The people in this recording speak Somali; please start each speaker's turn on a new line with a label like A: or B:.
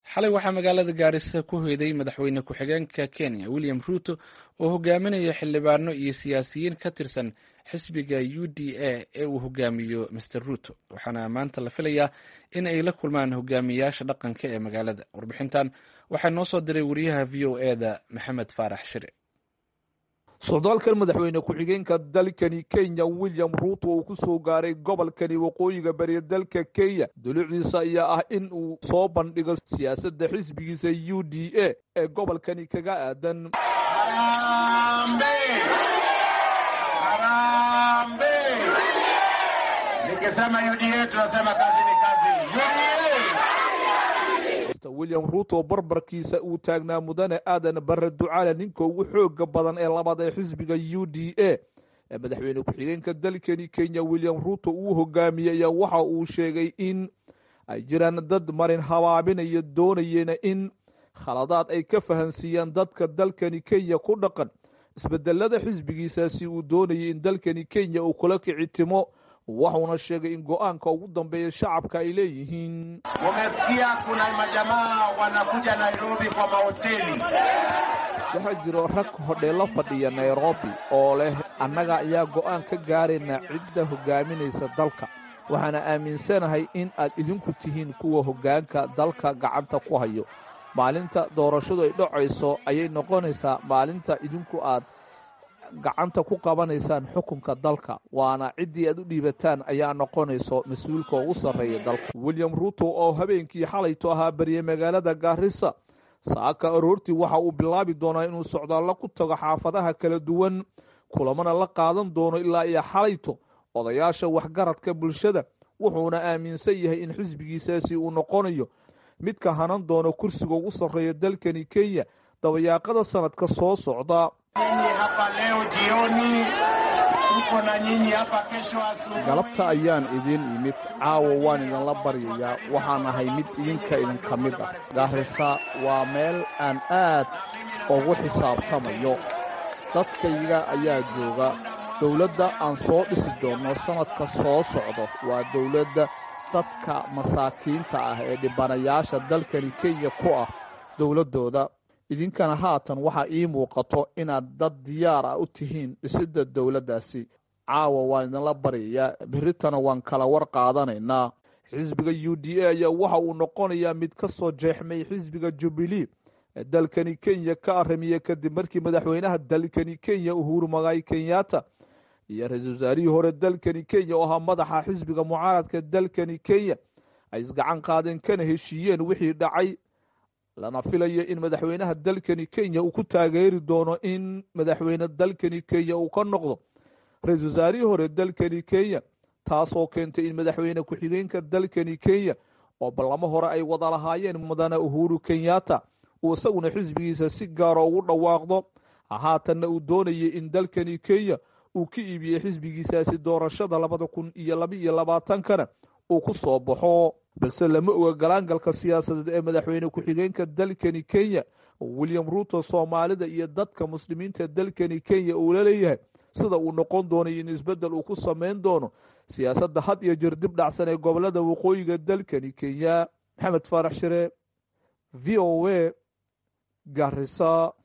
A: xalay waxaa magaalada gaarisa ku hoyday madaxweyne ku-xigeenka kenya william ruuto oo hogaaminaya xildhibaano iyo siyaasiyiin ka tirsan xisbiga u d a ee uu hogaamiyo master ruuto waxaana maanta la filayaa in ay la kulmaan hogaamiyaasha dhaqanka ee magaalada warbixintan waxaa noo soo diray wariyaha v o e da maxamed faarax shire
B: socdaalkan madaxweyne ku-xigeenka dalkani kenya william ruuto uu ku soo gaaray gobolkani waqooyiga bari dalka kenya dulucdiisa ayaa ah in uu soo bandhigo siyaasadda xisbigiisa u d a ee gobolkani kaga aadan william ruuto barbarkiisa uu taagnaa mudane aadan bare ducaale ninka ugu xooga badan ee labaad ee xisbiga u d a ee madaxweyne ku-xigeenka dalkani kenya william ruuto uu hogaamiyey ayaa waxa uu sheegay in ay jiraan dad marin habaabinaya doonayeena in khaladaad ay ka fahansiiyaan dadka dalkani kenya ku dhaqan isbedelada xisbigiisaasi uu doonayay in dalkani kenya uu kula kicitimo waxuuna sheegay in go-aanka ugu dambeeya shacabka ay leeyihiin
C: Umesikia kuna majamaa wanakuja Nairobi kwa mahoteli.
B: waxaa jiro rag hodheelo fadhiya nairobi oo leh annaga ayaa go-aan ka gaarayna cidda hogaaminaysa dalka waxaana aaminsanahay in aad idinku tihiin kuwa hoggaanka dalka gacanta ku hayo maalinta doorashadu ay dhacayso ayay noqonaysaa maalinta idinku aad gacanta ku qabanaysaan xukunka dalka waana ciddii aad u dhiibataan ayaa noqonayso mas-uulka ugu sarreeya dalka william ruuto oo habeenkii xalayto ahaa bariyey magaalada gaarisa saaka aroortii waxa uu bilaabi doonaa inuu socdaallo ku tago xaafadaha kala duwan kulamana la qaadan doono ilaa iyo xalayto odayaasha waxgaradka bulshada wuxuuna aaminsan yahay in xisbigiisaasi uu noqonayo midka hanan doono kursiga ugu sarreeya dalkani kenya dabayaaqada sanadka soo socda
C: Nyinyi hapa leo jioni, tuko na nyinyi hapa kesho asubuhi.
B: galabta ayaan idiin imid caawa waan idinla baryayaa waxaan ahay mid idinka idinka mid ah gaarisa waa meel aan aad ugu xisaabtamayo dadkayga ayaa jooga dowladda aan soo dhisi doonno sannadka soo socdo waa dowladda dadka masaakiinta ah ee dhibanayaasha dalkani kenya ku ah dowladdooda idinkana haatan waxaa ii muuqato inaad dad diyaar ah u tihiin dhisidda dowladdaasi caawa waan idinla baryayaa berritana waan kala war qaadanaynaa xisbiga u d a ayaa waxa uu noqonayaa mid ka soo jeexmay xisbiga jubilee ee dalkani kenya ka aramiye kadib markii madaxweynaha dalkani kenya uhuru magaay kenyatta iyo ra-iisul wasaarihii hore dalkani kenya oo ahaa madaxa xisbiga mucaaradka dalkani kenya ay isgacan qaadeen kana heshiiyeen wixii dhacay lana filayo in madaxweynaha dalkani kenya uu ku taageeri doono in madaxweyne dalkani kenya uu ka noqdo ra-iisul wasaarihii hore dalkani kenya taasoo keentay in madaxweyne ku-xigeenka dalkani kenya oo ballamo hore ay wada lahaayeen mudane uhuru kenyatta uu isaguna xisbigiisa si gaara ugu dhawaaqdo haatanna uu doonayay in dalkani kenya uu ka iibiyey xisbigiisaasi doorashada labada kun iyo laba iyo labaatankana uu ku soo baxo balse lama oga galaangalka siyaasadeed ee madaxweyne ku-xigeenka dalkani kenya william ruuto soomaalida iyo dadka muslimiinta dalkani kenya uu la leeyahay sida uu noqon doonayo in isbeddel uu ku samayn doono siyaasadda had iyo jir dib dhacsan ee gobolada waqooyiga dalkani kenya maxamed faarax shire v o a garisa